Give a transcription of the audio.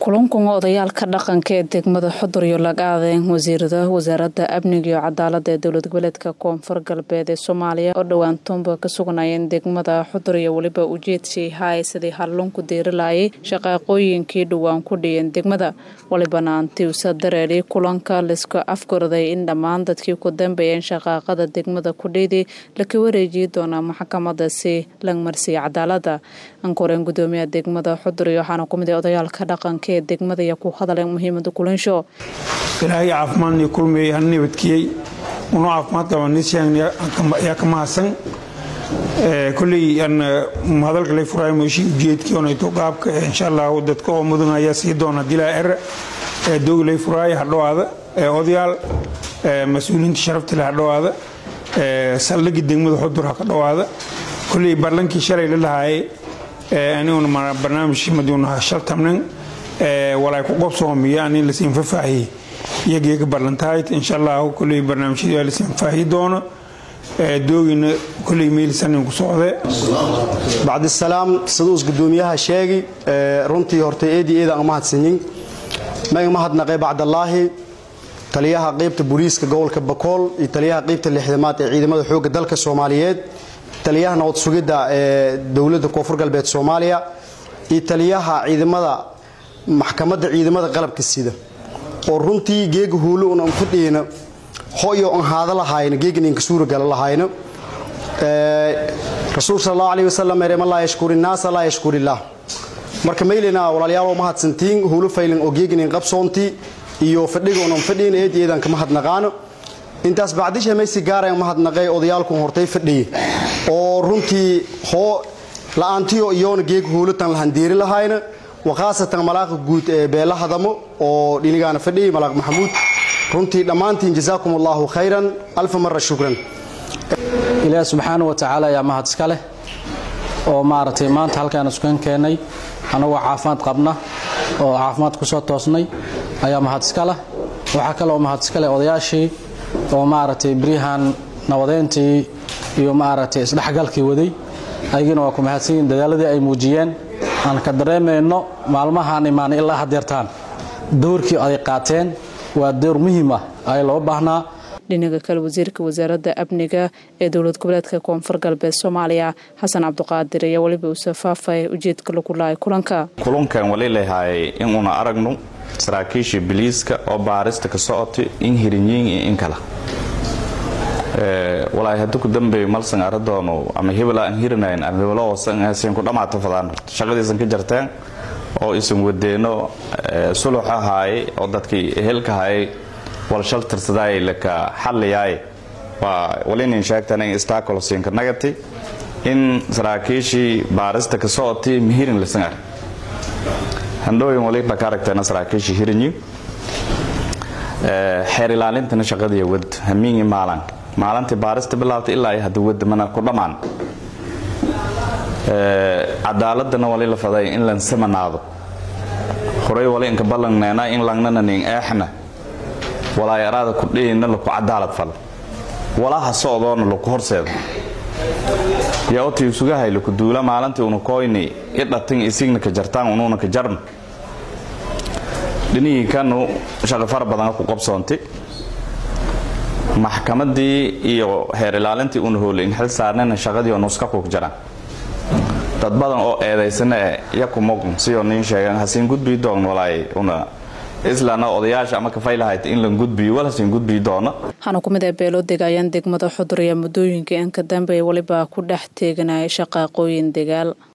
kulankan odayaalka dhaqanka ee degmada xudur iyo lagaadeen wasiirada wasaaradda amniga iyo cadaalada ee dowlad goboleedka koonfur galbeed ee soomaaliya oo dhowaan toonba ka sugnayeen degmada xudur iyo weliba ujeedkii haay sidii hallunku diirilayay shaqaaqooyinkii dhowaan ku dhiyeen degmada walibana antiusa dareeli kulanka laisku afgorday in dhammaan dadkii ku dambeeyeen shaqaaqada degmada kudhiidi laka wareejiyi doonaa maxkamadasi langmarsiya cadaalada ankoreen gudoomiyaha degmada xudur iyo waxaana kumid odayaalka dhaqanka ee degmada iyo ku hadaleen muhiimada kulansho ilaahay caafimaadnii kulmiyey han nabadkiyey unu caafimaad qabanisyan yaa ka mahadsan kolley aan hadalka lay furaayo mooshi ujeedkii onayto qaabka insha allah dadka oo mudan ayaa sii doona dilaa er doogi lay furaayo hadhowaada odayaal mas-uuliyiinta sharafta leh hadhowaada saldhigii degmada xudur ha ka dhowaada kolley baarlankii shalay la lahaayay aniguna barnaamijkii maduunaha shaltamnan walaay ku qobsoomiya anin lasiin fafaahiyey iyageega barlantahayd insha allah kolley barnaamijyadii waa lasiin faahiyi doono doogina kolley meelisanin ku socde bacdisalaam siduus gudoomiyaha sheegi runtii hortay eedii eeda aan mahadsanyin maga mahadnaqay bacdallaahi taliyaha qaybta booliiska gobolka bakool iyo taliyaha qaybta lixdamaad ee ciidamada xoogga dalka soomaaliyeed taliyaha nabad sugidda ee dowladda koonfur galbeed soomaaliya iyo taliyaha ciidamada maxkamadda ciidamada qalabka sida oo runtii geega huulo un aan fadhiyna hoyo aan haada lahayna geegan inka suuragala lahayna rasuul sal allahu alayhi wasalam erema laa yashkuri innaasa laa yashkuri illaah marka maylina walaalyaal mahadsantiin huulo faylan oo geegan in qabsoontii iyo fadhiga un aan fadhiyna eed eedan kama hadnaqaano intaas bacdisha maysi gaaraan mahadnaqay odayaalkun hortay fadhiye oo runtii hoo la-aantiyo iyoona geega huulatan lahandeeri lahayna wakhaasatan malaaqa guud ee beela hadamo oo dhinigaana fadhiyay malaaq maxamuud runtii dhammaantiin jazaakum allahu khayran alfa mara shukran ilaah subxaana wa tacaala ayaa mahad iska leh oo maaragtay maanta halkaan iskan keennay annagoo caafimaad qabna oo caafimaad ku soo toosnay ayaa mahad iska leh waxaa kaleoo mahad iska leh odayaashii oo maaragtay beryahan nabadeyntii iyo maaragtay isdhexgalkii waday ayagina waa ku mahadsanyihin dadaaladii ay muujiyeen aan ka dareemayno maalmahaan imaanay ilaa hadeertaan dowrkii aday qaateen waa dowr muhiim ah ay loo baahnaa dhinaga kale wasiirka wasaaradda amniga ee dowlad goboleedka koonfur galbeed soomaaliya xasan cabdiqaadir ayaa weliba uu safaafay ujeedka lagu lahay kulanka kulankan wali leeyahay inuuna aragno saraakiishii biliiska oo baarista ka socotay in hirinyiin iyo in kala walaay haddi ku dambeeyo malsan aradoono ama hebel aan hirinayn ama hebelo hoosan ku dhammaato fadaan shaqadiisan ka jarteen oo isan wadeeno sulux ahaaye oo dadkii ehelka haayay walshal tirsadaay laka xalliyaay waa walinin sheegtan in istakolosiinka nagati in saraakiishii baarista ka socotay mihirin lisangar handhooyin wali dhaka aragteena saraakiishii hirinyi xeer ilaalintana shaqadiiya wad hamiingi maalan maalintii baarista bilaabtay ilaa ay hadda wada mana ku dhammaan cadaaladana wali la faday in lan samanaado horay wali inka ballanneena in langnana nin eexna walaayaraada ku dhiyina laku cadaalad fal walaha socdoona laku horseedo yaa oti isugahay laku duula maalintii una koyni idhatin isigna ka jartaan unuuna ka jarn dhinihii kanu shaqo fara badan ku qabsoontay maxkamadii iyo heer ilaalintii una hoolay in xil saarnayna shaqadii oo nuska ku jiraan dad badan oo eedaysana e yakumog sidoo nin sheegan hasiin gudbii doon walaay una islana odayaasha ama kafaylahayd in lan gudbiyo wal hasiin gudbii doona waxaana kumid ah beelo degaayaan degmada xudur iyo muddooyinkai in ka dambeeya weliba ku dhex teeganaya shaqaaqooyin degaal